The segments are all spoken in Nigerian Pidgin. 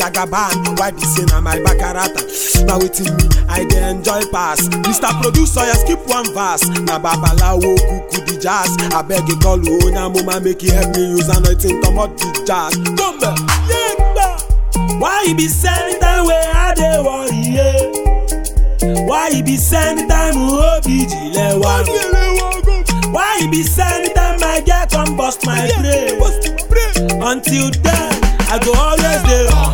jagaban why be say na my bakarata na wetin me i dey enjoy pass mr producer ya skip one verse na babalawo kuku the jazz abeg e call onye amuma make e help me use anointing comot the jazz gombe yegba why e be say anytime wey i dey worry yeah. why e be say anytime obi jile wa why e be say anytime my girl come burst my brain until then i go always dey on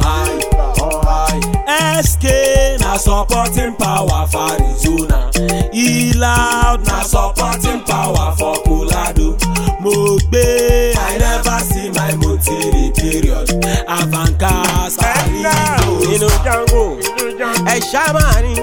high sk na supporting power for arizona e loud na supporting power for colorado mo gbe i never see my motiri period avancas inú jango ẹ ṣá máa ní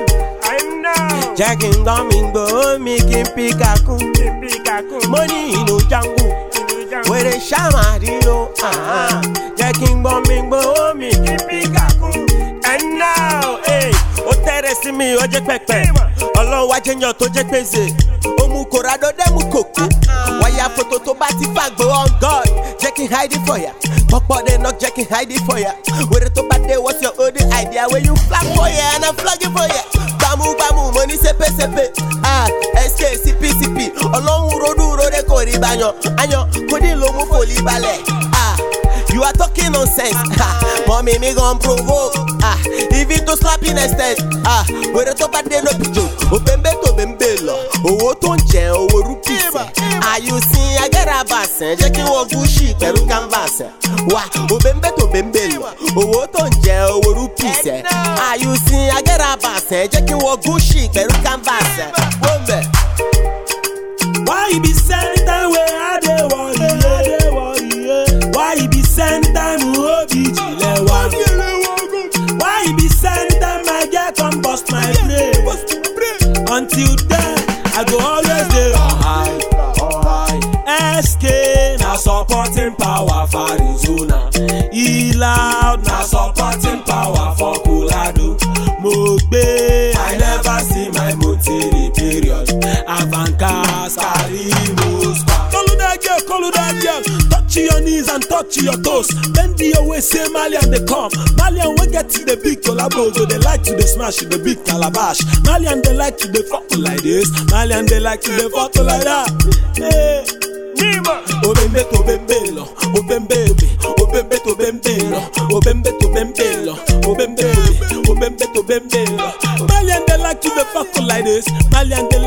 jẹ́ kí n gbọ́ mi gbọ́ mi kí n pí kakún mo ní inú jango wèrè ṣá máa ní o jẹ́ kí n gbọ́ mi gbọ́ mi kí n pí kakún. and now hey, ó tẹ́rẹ̀ sí mi ó jẹ́ pẹ́pẹ́ ọlọ́run wá jẹ́yàn tó jẹ́ pèsè ó mú kòrádó dẹ́mu kòkó wáyà fòtò tó bá ti fàgbé on god jẹ́ kí n hide it for ya pọ́pọ́ dé knock jẹ́ kí n hide it for ya wèrè tó bá dé what's your only idea wey you flag for ya and i'm flagging for ya gbàmúgbàmù mo ní sépèsépè ah sk cpcp ọlọ́run rodú ròde kò rí bayan ayan kò ní ló mú fòlì balẹ̀ ah you are talking nonsense ah mọ̀mí mi gan provoke ah even to slap in extent ah wèrè tó bá dé no be joke òbẹ̀ǹbẹ̀ tó bẹ̀ǹbẹ̀ lọ owó tó ń jẹ owó rúpìsì àyùsìn agẹ́rabàsẹ̀ jẹ́ kí wọ́n gúúsì pẹ̀lú canvas wa òbẹ̀ǹbẹ̀ tó bẹ̀ǹbẹ̀ lọ owó tó ń jẹ owó rúpìsì àyùsìn agẹ́rabàsẹ̀ jẹ́ kí wọ́n gúúsì pẹ̀lú canvas wọ́n bẹ̀. why e be say anytime wey i dey worry yeah. why e be say anytime obi jile wa why e be say anytime my girl come burst my brain until then i go always dey on high sk na supporting power for arizona e loud na supporting power for colorado mo gbe i never see my motiri period avancas carry most pass. Follow that girl, follow that girl. Touch your knees and touch your toes. Bend your waist, say Malian they come. Malian we get to the big collabo, so they like to the smash the big calabash. Malian they like to the fuck like this. Malian they like to the fuck like that. Hey. Obembe to bembe lo, obembe be, obembe to bembe lo, obembe to bembe lo, obembe be, obembe to bembe lo. Malian they like to the fuck like this. Malian they